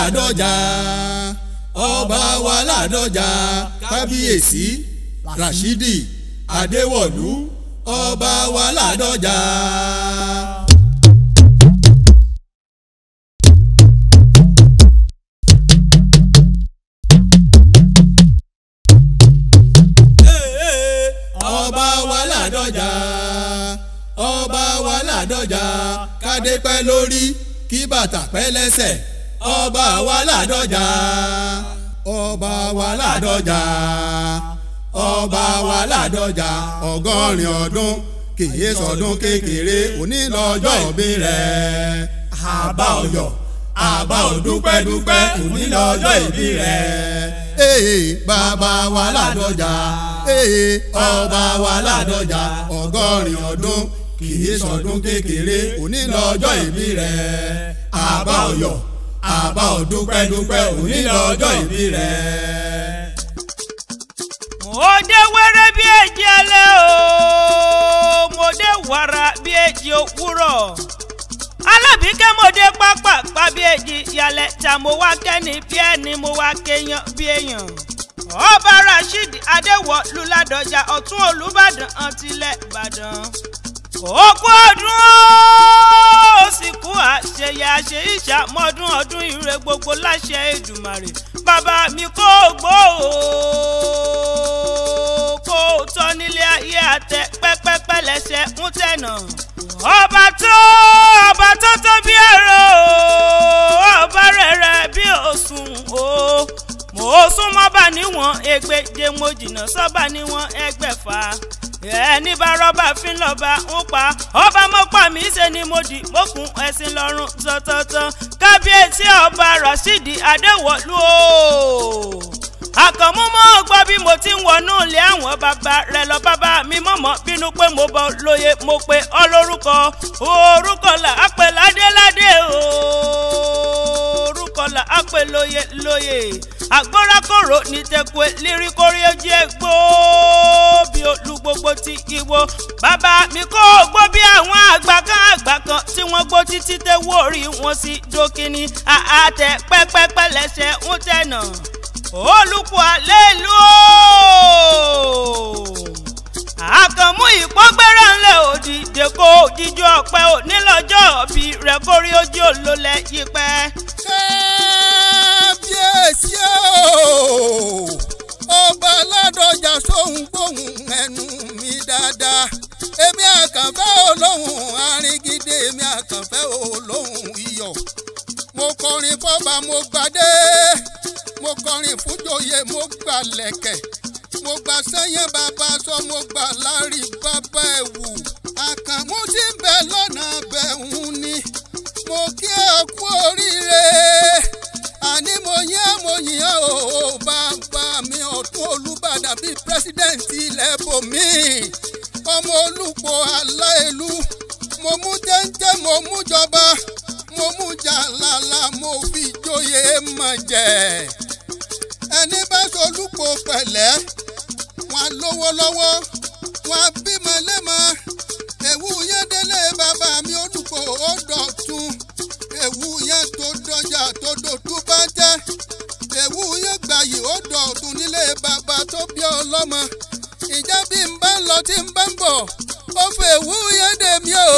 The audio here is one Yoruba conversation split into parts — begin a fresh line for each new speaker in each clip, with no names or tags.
ládọjà ọba wa ládọjà kábíyèsí rashidi adéwọ̀lú ọba wa ládọjà. ọba wa ládọjà ọba wa ládọjà kádé pẹ́ lórí kí bàtà pẹ́ lẹ́sẹ̀ ọba wa ládọjà ọba wa ládọjà ọba wa ládọjà ọgọ́rin ọdún kìí sọdún kékeré òní lọ́jọ́ òbí rẹ̀ àbá ọyọ̀ àbá òdúpẹ́dúpẹ́ òní lọ́jọ́ ìbí rẹ̀ ee bàbá wa ládọjà ee ọba wa ládọjà ọgọ́rin ọdún kìí sọdún kékeré òní lọ́jọ́ ìbí rẹ̀ àbá ọyọ̀ àbá òdúpẹ́dúpẹ́ òní lọ́jọ́ ìbí rẹ̀.
mo dé wẹ́rẹ́ bí èjì alẹ́ o mo dé wàrà bí èjì òwúrọ̀ alábìíkẹ́ mo dé pápá pa bí èjì yalẹ̀ tà mo wá kẹ́ni bí ẹni mo wá kéèyàn bí èèyàn ọba rasheed adéwọ̀lú ládọjà ọ̀tún olùbàdàn àtìlẹ̀ ìbàdàn òkú ọdún ó sì kú àṣeyẹ àṣe ìṣàmọ́dún ọdún ire gbogbo láṣẹ Èdùmàrè bàbá mi kò gbó o kó o tọ́ nílé ayé àtẹ pẹ́pẹ́pẹ́ lẹ́sẹ̀ ń tẹ̀nà ọba tó ọba tó tó bí ẹ̀rọ ọba rẹ̀rẹ̀ bí òsùn o mo sún mọ́ba níwọ̀n ẹgbẹ̀je mo jìnnà sọ́ba níwọ̀n ẹgbẹ̀fà ẹni bá rọ́bà fi ń lọ́ba ń pa ọba mọ́pà mí ṣe ni mo dì mọ́kùn ẹ̀sìn lọ́rùn tọ́tọ́tọ́ kábíyèsí ọba rasidi adéwọ̀lú o àkànmú mọ́ gbọ́ bí mo ti ń wọnú ilé àwọn bàbá rẹ̀ lọ bàbá mi mọ̀mọ́ bínú pé mo bọ́ lóye mo pe ọlórúkọ orúkọ là á pè ládéládé orúkọ là á pè lóye lóye àgbórakòrò ní tẹkùẹ líríkórí ojú ẹgbó bí olú gbogbo ti ìwo bàbá mi kó gbó bí àwọn àgbà kan àgbà kan tí wọ́n gbó títí tẹ wórí wọn sí dókínì àtẹ pẹ́pẹ́pẹ́ lẹ́sẹ̀ ń tẹ̀nà olùkọ́ alẹ́ ìlú àkànmú ìpọ́gbẹ́rẹ́ ńlẹ̀ òdìdè kó jíjọ ọ̀pẹ òní lọ́jọ́ bí rẹ̀ kórí ojú olólẹ̀ yípẹ́.
kábíyèsí o ọba aládọjà sóhun gbóhùn ẹnu mi dáadáa èmi àkànfẹ́ olóhùn aringide èmi àkànfẹ́ olóhùn iyọ̀ mo kọrin fọba mo gbadé mo kọrin fújòyè mo gbà lẹ̀kẹ̀ mo gbà sẹ́yìn bàbá sọ mo gbà lárí bàbá ẹ̀wù àkànmú tí ń bẹ lọ́nà bẹ̀hùn ni mo kí ẹ kú oríire àní mo yán mo yàn ó bàbá mi ọ̀tún olùbàdàn bíi pírẹsidẹ́ǹtì ilẹ̀ bòmí ọmọ olùpọ̀ aláìlú mo mú téńté mo mú jọba mo mú jàlálà mo fi joyè mọ̀ jẹ́ ẹni bá solúpọ̀ pẹ̀lẹ́ wọn lówó lọ́wọ́ wọn bímọ lẹ́mọ ẹ̀wù yẹn délé bàbá mi olùpọ̀ ó dọ̀tun ẹ̀wù yẹn tó dọjà tó dòtú bá jẹ́ ẹ̀wù yẹn gbàyè ó dọ̀tun nílé bàbá tó bí ọlọ́mọ ìjà bí n bá ń lọ tí n bá ń bọ̀ ó fẹ́ ẹ̀wù yẹn dé mi ò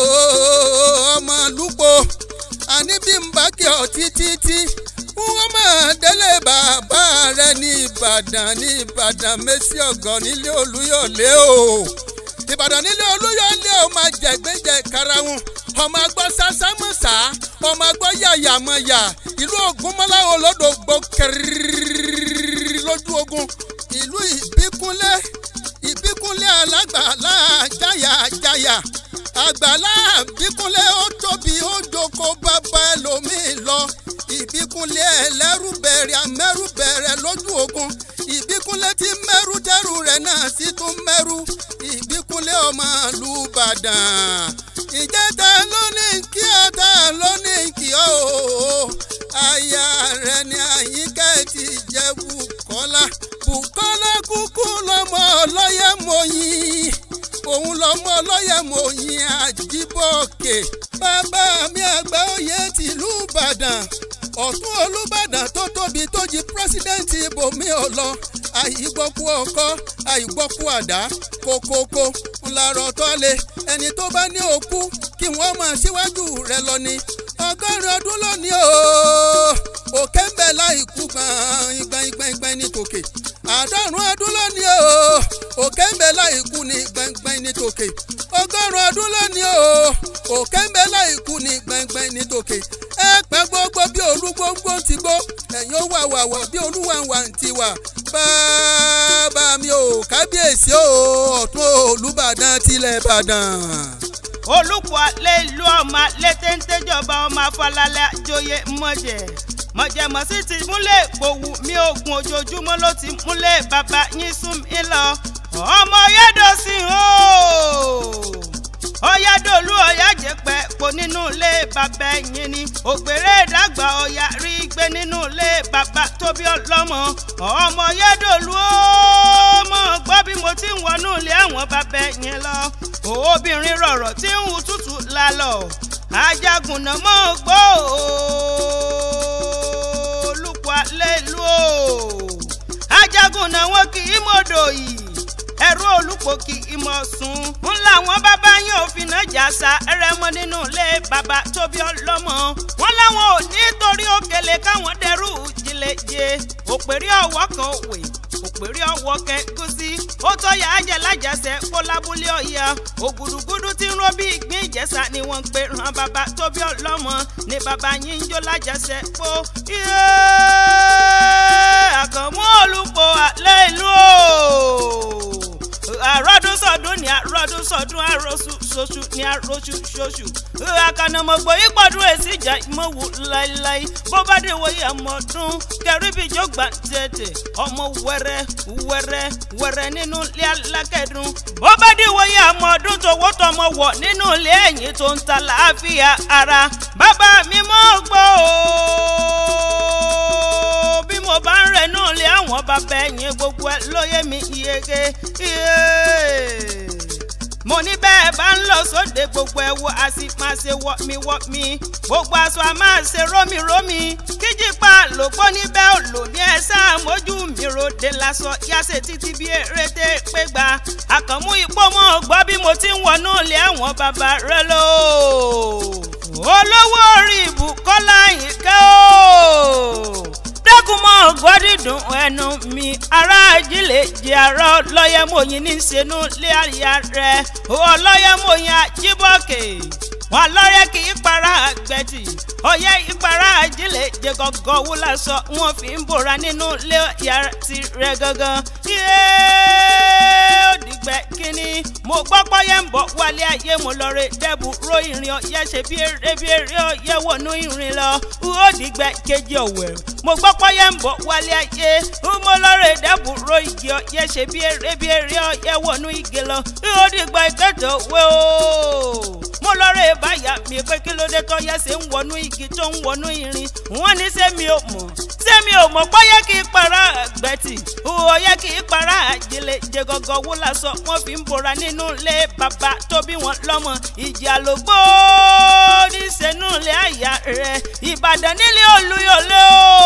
ọmọ lúpọ̀ àní bí n bá kí ọ títí tí wọ́n máa délé bàbá rẹ̀ ní ìbàdàn ní ìbàdàn mẹ́sì ọ̀gọ́ nílé olúyọ̀lé o ìbàdàn nílé olúyọ̀lé o máa jẹ̀gbẹ́jẹ̀ karahun ọmọ agbọ́ sásámọ́sá ọmọ agbọ́ yàyàmọ́yà ìlú ògúnmọ́lá olódògbò kẹrìírí lójú ogun ìlú ìbíkúnlé ìbíkúnlé alágbàlá jáyàjáyà àgbàlá ìbíkúnlé ó tóbi ó jókòó bàbá ẹlòmíì lọ ìbíkúnlé ẹlẹ́rùbẹ̀rẹ̀ amẹ́rùbẹ̀rẹ̀ lójú ogun ìbíkúnlé tí mẹ́rù dẹ́rù rẹ̀ náà sì tún mẹ́rù ìbíkúnlé ọmọ lùbàdàn ìjẹta lónìí kí ọ̀tá lónìí kí ọ́ o aya rẹ̀ ni àyíká ti jẹ́ Bùkọ́lá Bùkọ́lá kúkú lọ́mọ ọlọ́yẹ̀ mọ́yìn òun lọ́mọ ọlọ́yẹ̀ mọ́yìn àjíbọ̀kè bàbá mi àgbà oyè tìlú Ìbàdàn ọ̀tún olùbàdàn tó tóbi tó jí pírẹsidẹ́ǹtì ibòmí ọ̀lọ́ àìgbọ́kú ọkọ́ àìgbọ́kú àdá kókókó ńlarọ̀ tọ́lé ẹni tó bá ní òkú kí wọ́n máa síwájú rẹ̀ lọ ni ọgọ́rin ọdún lónìí o òkè ń bẹ láìkú gbọ̀ngbọ̀ngbọ̀ngbọ̀n ní tòkè àádọ́rùn ọdún lónìí o òkè ń bẹ láìkú ní gbọ̀ngbọ̀n ní tòkè ọgọ́rùn ọdún lónìí o òkè ń bẹ láìkú ní gbọ̀ngbọ̀n ní tòkè ẹ pẹ́ gbogbo bí olúgbóngbó ti gbó ẹ̀yin ó wà wà wà bí olúwàwà ti wà bàbá mi ò kábíyèsí o ọ̀tún olùbàdàn tilẹ̀ ìbàdàn
olùkọ́ alẹ́ ìlú ọmọ létéńtéjọba ọmọ afọlálẹ́ àjòyè mọ̀jẹ̀ mọ̀jẹ̀mọ̀sí ti múlẹ̀ gbòwú mi ògùn ojoojúmọ́ ló ti múlẹ̀ bàbá yín sún mi lọ ọmọ yẹ́dọ̀sí o ọ̀yádòlú ọ̀yájẹpẹ́ po nínú ilé bàbá ẹ̀yìn ni ògbèrè ìdàgbà ọ̀yà rí gbé nínú ilé bàbá tóbi ọlọ́mọ ọmọ yẹ́dọ̀lú ó mọ̀ gbọ́ bí mo ti ń wọnú ilé àwọn bàbá ẹ̀yìn lọ obìnrin rọ̀rọ̀ tí ń hu tútù lálọ́ ajagunna mọ́ gbọ́ olùkọ́ alẹ́ ìlú o ajagunna wọn kì í mọ̀dọ̀ yìí ẹ̀rú olùpọ̀ kì í mọ̀ sùn ń làwọn bàbá yín òfin náà jà sa ẹrẹ́mọ nínú ilé bàbá tóbi ọlọ́mọ wọn làwọn ò nítorí òkèlè káwọn dẹrù jìlẹ̀jẹ̀ òpèrè ọwọ́ kan wè òpèrè ọwọ́ kẹgúsí ó tọ́yà ájẹ lájàsẹ̀ kó lábúlé ọ̀yà ògùdùgùdù tí ń ró bí ìgbín ìjẹsà ni wọ́n ń pè ràn bàbá tóbi ọlọ́mọ ni bàbá yín ń jó lájàsẹ̀ pó àkànmú olùpọ̀ àlẹ́ ìlú o àròdún sọdún ní àròdún sọdún àròsù ṣoṣù ní àròsù ṣoṣù àkànnàmọ̀gbọ̀ ìpọ̀dún èsì ìjà ìmọ̀wù láíláí bó bá dé wòye ọmọdún kẹrìbì jọgbà tètè ọmọ wẹrẹ wẹrẹ wẹrẹ nínú ilé alákẹ́dùn bó bá dé wòye ọmọdún tòwó tọmọ wọ̀ nínú ilé ẹ̀yìn tó ń ta láàfíà ara bàbá mi mọ́ gbọ́ o bí mo bá ń rẹ̀ náà lé àwọn bàbá ẹ̀yìn gbogbo ẹ̀ lóye mi iyege iye mo ní bẹ́ẹ̀ bá ń lọ sóde gbogbo ẹ̀ wo a sì máa ṣe wọ́ mi wọ́ mi gbogbo aṣọ a máa ṣe rómi rómi kíjìpá lòpọ̀ níbẹ̀ ò lò ní ẹ sáà mójú mi ròde lásọ yáṣẹ títí bí eréte pé gba àkànmú ipò mọ́ gbọ́ bí mo ti ń wọnú ilé àwọn bàbá rẹ lò olówó orí ìbùkọ́lá yìí kẹ́ ò dákun mọ́ gbọ́dídùn ẹnu mi ará ajílẹ̀ jẹ́ ará ọlọ́yẹ mòyìn ní sẹ́nu lé àyà rẹ̀ ọlọ́yẹ mòyìn àjíbọ̀kè wọn lọ́rẹ́ kì í para àgbẹ̀tì ọyẹ́ ìpara ajílẹ̀ jẹ́ gọ́gọ́ wúlà sọ wọn fi ń bòra nínú ilé yàrá tirẹ̀ gangan yéé ó dìgbẹ́ kínní mo gbọ́ pọ́yẹ́ ń bọ̀ wálé ayé mo lọ rè dẹ́bù ro ìrìn ọ̀yẹ́ ṣe bí eré bí eré ọ̀yẹ́ wọnú ìrìn lọ ó dìgbẹ́ kejì ọ̀wẹ̀ mo gbọ́ pọ́yẹ́ ń bọ̀ wálé ayé mo lọ rè dẹ́bù ro igi ọ̀yẹ́ ṣe bí eré bí eré ọ̀yẹ́ wọnú igi lọ ó dìgbẹ́ kẹtọ̀ wé o mo lọ rè báyà mi pé kí ló dé tọ́yẹ́ ṣe ń wọnú igi tó ń wọnú irin wọ́n ní sẹ́mi ò mọ̀ sẹ́mi ò mọ̀ pọ́yẹ́ kì í para àgbẹ̀tì ọ̀yẹ́ kì í para àjẹlẹ̀ jẹgọgọ wó lásọ wọ́n fi ń bora nínú ilé bàbá tó bí wọn lọ́mọ ìjì àlògbó ní sẹ́nu ilé àyà rẹ̀ ìbàdàn nílé olúyọ̀lé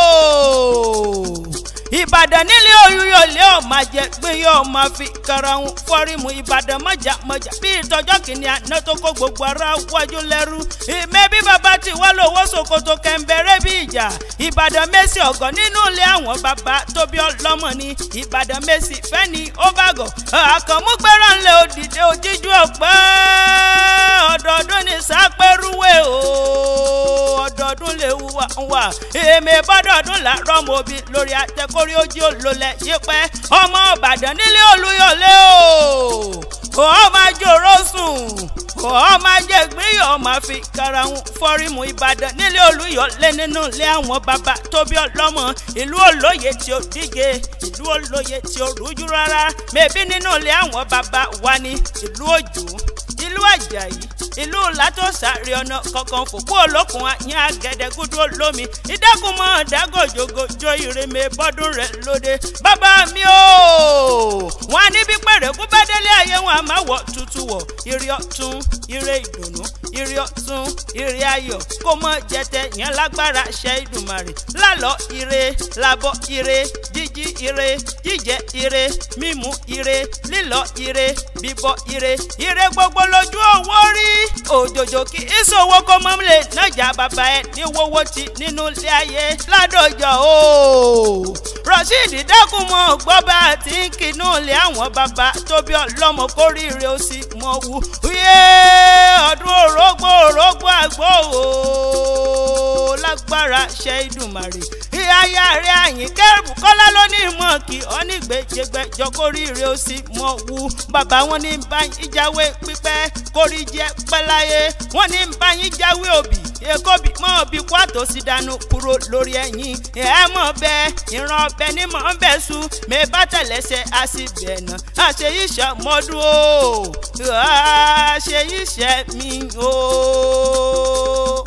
o ìbàdàn nílé olúyọ̀lé ọ̀ máa jẹ pé yóò máa fi karahun fọ́rímù ìbàdàn mọ̀jà mọ̀jà bí ìtọ́jọ́ kìíní àná tó kó gbogbo ara wájú lẹ́rú ìmẹ́ bí bàbá ti wá lówó ṣòkòtò kẹ̀ǹbẹ̀rẹ̀ bí ìjà ìbàdàn mẹ́sì ọ̀gọ́ nínú ilé àwọn bàbá tó bí ọlọ́mọ ni ìbàdàn mẹ́sì fẹ́ni ó bàgọ̀ àkànmú gbẹ́rọ̀ ńlẹ̀ òdìdé òjíjú ọ̀pẹ́ ọ̀dọ̀ọdún ní sápẹ́rúwé o ọ̀dọ̀ọdún lè wà wà èmi bọ́dọ̀ọdún làárọ̀ mọ́bi lórí àtẹkórí ojú olólẹ̀ yípẹ́ ọmọ ìbàdàn nílé olúyọ̀lé o ọmọ àjòrò sùn ọmọ ajẹgbẹ́yọ̀ ọmọ fi karahun fọ́rímù ìbàdàn nílé olúyọ̀lé nínú ilé àwọn bàbá tóbi ọlọ́mọ ìlú olóye tí ó díje ìlú olóye tí ó rújú rárá mẹ́bí nínú ilé àwọn bàbá wa ní ìlú òjò ìlú àjàyí ìlú látòsàrí ọ̀nà kankan fòkú olókun àyìn àgẹ̀dẹ̀gúdú olómi ìdákùnmọ́ dágòjògòjò ìrèmè bọ́dún rẹ̀ lóde bàbá mi o wọn níbi pẹ̀rẹ̀kú bá délé ayé wọn a máa wọ̀ tutù wọ̀ ire ọ̀tún ire ìdùnnú ire ọ̀tún ire ayọ̀ kó mọ jẹtẹ yẹn lágbára ṣe ìdùnmàrè lálọ́ ire labọ́ ire jíjí ire jíjẹ ire mímu ire lílọ ire bíbọ ire ire gbogbo lójú owó rí òjòjò kí ìṣòwò kó mọ́ lè nájà bàbá ẹ ní wọ́wọ́ ti nínú ilé ayé ládọjọ́ o rasheed dákun mọ́ gbọ́bà tí ń kinú ilé àwọn bàbá tóbi ọlọ́mọ kórìíre ó sì mọ̀ wú yé ọdún orógbó orógbó àgbò o lágbára ṣe ìdùnmàrè ìyáyá rẹ àyìnkẹ́ kọ́lá ló ní ìmọ̀ kí ọ́nìgbẹ́jẹgbẹ́jọ kórìíre ó sì mọ̀ wú bàbá wọn ní bá ìjáwé pípẹ́ kórìí jẹ́ pẹ́láyé wọn ní bá yín jáwé òbí èkó bí mọ́ òbí kó àtòsí dànù kúrò lórí ẹ̀yìn ẹ̀ mọ̀ bẹ́ẹ̀ ìran ọbẹ̀ ní mọ̀ ń bẹ̀ sùn mẹ́ bá tẹ̀lẹ́sẹ̀ á sì bẹ̀ nà àṣeyí ṣàmọ́dún o àṣeyí ṣẹ́ mi o.